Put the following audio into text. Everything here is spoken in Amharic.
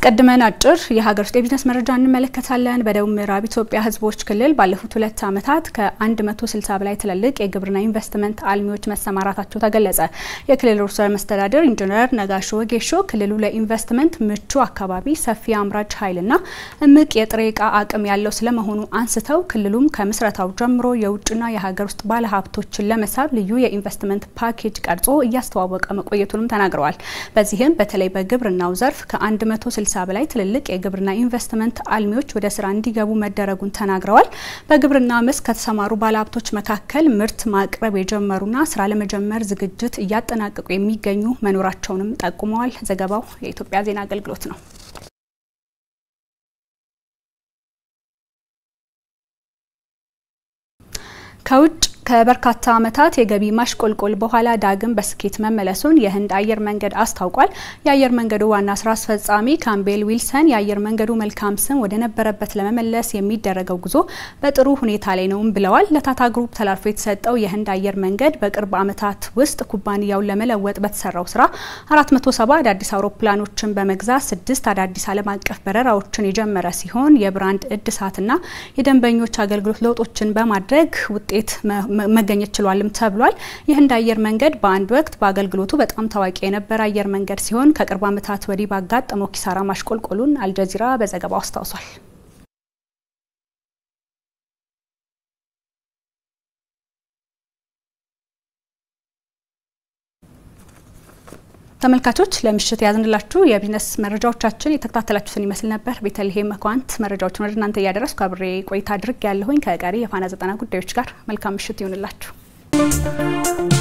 አስቀድመን አጭር የሀገር ውስጥ የቢዝነስ መረጃ እንመለከታለን። በደቡብ ምዕራብ ኢትዮጵያ ሕዝቦች ክልል ባለፉት ሁለት ዓመታት ከ160 በላይ ትልልቅ የግብርና ኢንቨስትመንት አልሚዎች መሰማራታቸው ተገለጸ። የክልሉ ርዕሰ መስተዳድር ኢንጂነር ነጋሽ ወጌሾ ክልሉ ለኢንቨስትመንት ምቹ አካባቢ፣ ሰፊ አምራች ኃይልና እምቅ የጥሬ ዕቃ አቅም ያለው ስለመሆኑ አንስተው ክልሉም ከምስረታው ጀምሮ የውጭና የሀገር ውስጥ ባለሀብቶችን ለመሳብ ልዩ የኢንቨስትመንት ፓኬጅ ቀርጾ እያስተዋወቀ መቆየቱንም ተናግረዋል። በዚህም በተለይ በግብርናው ዘርፍ ከ160 በላይ ትልልቅ የግብርና ኢንቨስትመንት አልሚዎች ወደ ስራ እንዲገቡ መደረጉን ተናግረዋል። በግብርና መስክ ከተሰማሩ ባለሀብቶች መካከል ምርት ማቅረብ የጀመሩና ስራ ለመጀመር ዝግጅት እያጠናቀቁ የሚገኙ መኖራቸውንም ጠቁመዋል። ዘገባው የኢትዮጵያ ዜና አገልግሎት ነው። ከውጭ ከበርካታ ዓመታት የገቢ ማሽቆልቆል በኋላ ዳግም በስኬት መመለሱን የህንድ አየር መንገድ አስታውቋል። የአየር መንገዱ ዋና ስራ አስፈጻሚ ካምቤል ዊልሰን የአየር መንገዱ መልካም ስም ወደ ነበረበት ለመመለስ የሚደረገው ጉዞ በጥሩ ሁኔታ ላይ ነውም ብለዋል። ለታታ ግሩፕ ተላልፎ የተሰጠው የህንድ አየር መንገድ በቅርብ ዓመታት ውስጥ ኩባንያውን ለመለወጥ በተሰራው ስራ 470 አዳዲስ አውሮፕላኖችን በመግዛት ስድስት አዳዲስ ዓለም አቀፍ በረራዎችን የጀመረ ሲሆን የብራንድ እድሳትና የደንበኞች አገልግሎት ለውጦችን በማድረግ ውጤት መገኘት ችሏልም ተብሏል። የህንድ አየር መንገድ በአንድ ወቅት በአገልግሎቱ በጣም ታዋቂ የነበረ አየር መንገድ ሲሆን ከቅርብ ዓመታት ወዲህ ባጋጠመው ኪሳራ ማሽቆልቆሉን አልጀዚራ በዘገባው አስታውሷል። ተመልካቾች ለምሽት ያዝንላችሁ የቢዝነስ መረጃዎቻችን የተከታተላችሁትን ይመስል ነበር። ቤተልሔም መኳንት መረጃዎችን ወደ እናንተ እያደረስኩ አብሬ ቆይታ አድርግ ያለሁኝ ከቀሪ የፋና ዘጠና ጉዳዮች ጋር መልካም ምሽት ይሁንላችሁ።